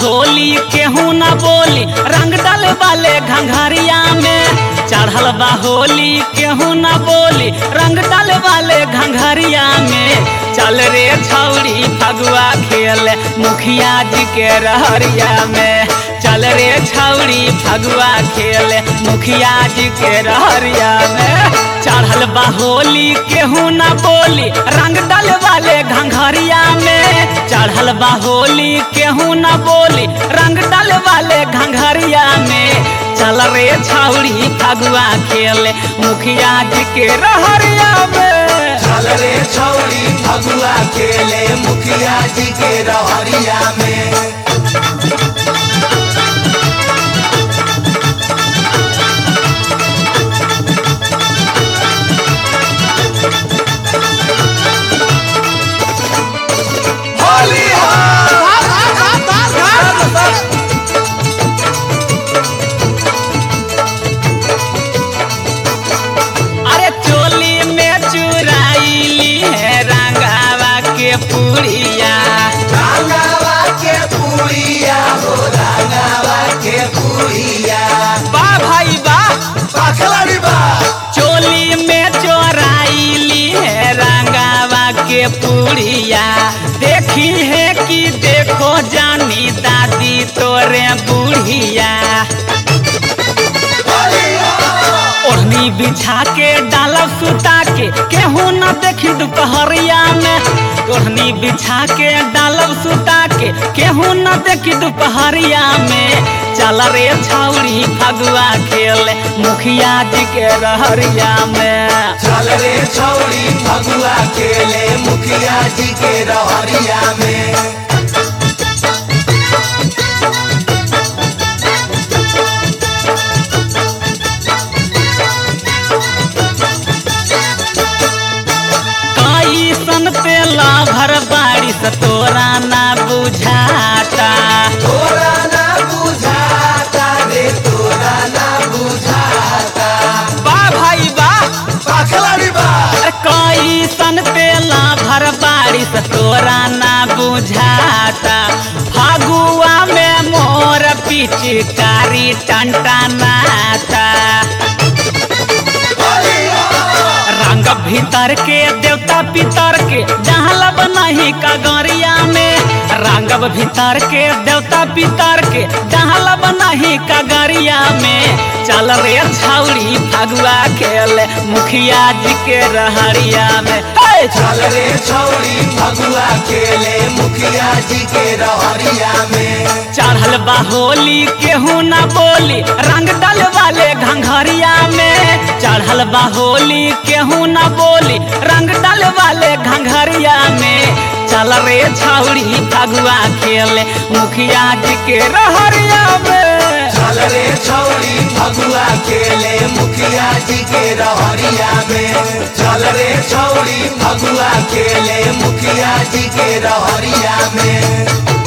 होली केहू न बोली रंग डाल वाले घंघरिया में चढ़ल बा होली केहू न बोली रंग डाल वाले घंघरिया में चल रे छौड़ी फगुआ खेल मुखिया जी के रहरिया में चल रे छौड़ी फगुआ खेल मुखिया जी के रहरिया में चढ़ल बा होली केहू न बोली रंग डाल वाले घंघरिया में चढ़ल बा होली केहू न बोली रंग डाल वाले घंघरिया में चल रे छौड़ी फगुआ खेल मुखिया जी के रहरिया में चल रे छौरी फगुआ खेले मुखिया जी के रहरिया में होली हो अरे चोली में चुराईली है रंगावा के पुड़िया रंगावा के पुड़िया हो रंगावा के पुड़िया बा भाई बा पखलड़ी बा चोली में चोराईली है रंगावा के पुड़िया देखी है कि देखो जानी दादी तोरे बुढ़िया होली हो ओढ़नी बिछा के डालब सुता के केहू न देखी दोपहरिया में ओढ़नी बिछा के डालब सुता के केहू न देखी दोपहरिया में चल रे छौड़ी फगुआ खेल मुखिया जी के रहरिया में चल रे छौरी फगुआ खेले मुखिया जी के रहरिया में कई सन तेला भर बारिश तोरा ना बुझाता तोरा ना बुझाता रे तोरा ना बुझाता बा भाई बा पखलड़ी बा कई सन तेला भर बारिश तोरा ना बुझाता फागुआ में मोर पिचकारी टंटनाता होली हो रंग भीतर के देवता पितर के जहाँ नहीं कगरिया में रंग भीतर के देवता पितर के जहाँ नहीं कगरिया में चल रे छौड़ी फगुआ खेल मुखिया जी के रहरिया में हे! चल रे छौरी फगुआ खेले मुखिया जी के रहरिया में चढ़ल बा होली केहू न बोली रंग डाल वाले घंघरिया में चढ़ल बा होली केहू न बोली रंग डाल वाले घंघरिया में चल रे छौड़ी फगुआ खेल मुखिया जी के रहरिया में चल रे छौरी फगुआ खेले मुखिया जी के रहरिया में चल रे छौरी फगुआ खेले मुखिया जी के रहरिया में